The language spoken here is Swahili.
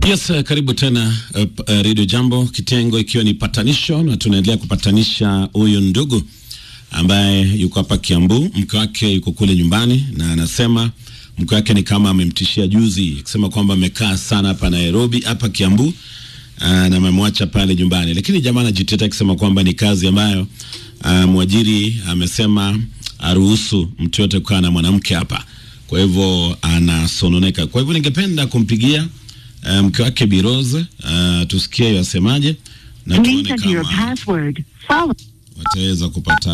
Yes, uh, karibu tena uh, uh, Radio Jambo, kitengo ikiwa ni patanisho, na tunaendelea kupatanisha huyu ndugu ambaye yuko hapa Kiambu. Mke wake yuko kule nyumbani, na anasema mke wake ni kama amemtishia juzi, akisema kwamba amekaa sana hapa Nairobi, hapa Kiambu uh, na amemwacha pale nyumbani, lakini jamaa anajitetea akisema kwamba ni kazi ambayo uh, mwajiri amesema aruhusu mtu yote kukaa na mwanamke hapa, kwa hivyo anasononeka. Kwa hivyo ningependa kumpigia mke um, wake Biroze uh, tusikie yasemaje na tuone Enter your kama password. Follow. wataweza kupata